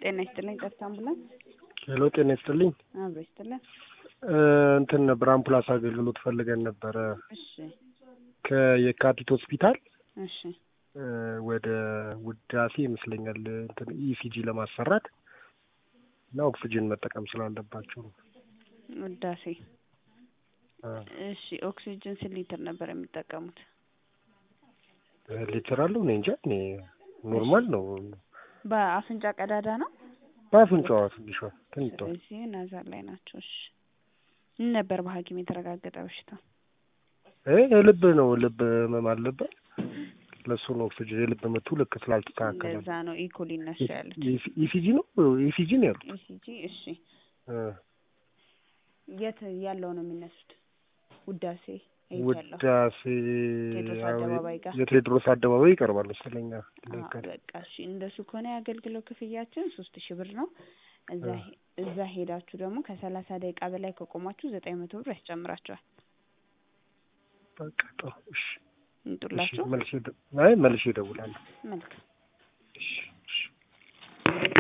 ጤና ይስጥልኝ። ጠርታ አምቡላንስ ሄሎ፣ ጤና ይስጥልኝ። አብሮ ይስጥልን። እንትን ነበር አምቡላንስ አገልግሎት ፈልገን ነበረ እሺ ከየካቲት ሆስፒታል እሺ ወደ ውዳሴ ይመስለኛል እንትን ኢሲጂ ለማሰራት እና ኦክሲጅን መጠቀም ስላለባቸው ነው። ውዳሴ አ፣ እሺ ኦክሲጅን ስንት ሊትር ነበር የሚጠቀሙት? ሊትር አለው እኔ እንጃ። እኔ ኖርማል ነው በአፍንጫ ቀዳዳ ነው። በአፍንጫዋ ትንሿ ትንቷ ስለዚህ ናዛል ላይ ናቸው። እሺ ምን ነበር በሐኪም የተረጋገጠ በሽታ? እ የልብ ነው ልብ ህመም አለበት። ለሱ ነው ኦክሲጅን የልብ ምቱ ልክ ስላልተስተካከለ ለዛ ነው ኢኮ ሊነሱ ያሉት። ኢሲጂ ነው ኢሲጂ ነው ያሉት። ኢሲጂ እሺ እ የት ያለው ነው የሚነሱት? ውዳሴ የት ያለው? ውዳሴ ቴዎድሮስ ያው አደባባይ ጋር የቴዎድሮስ አደባባይ ይቀርባል መሰለኝ። አዎ፣ በቃ እሺ እንደሱ ከሆነ የአገልግሎት ክፍያችን ሶስት ሺህ ብር ነው። እዛ አ። ሄ- እዛ ሄዳችሁ ደግሞ ከሰላሳ ደቂቃ በላይ ከቆማችሁ ዘጠኝ መቶ ብር ያስጨምራቸዋል። በቃ ጥሩ እሺ፣ እሺ እንጡላችሁ መልሼ እደ- አይ መልሼ እደውላለሁ። መልካም እሺ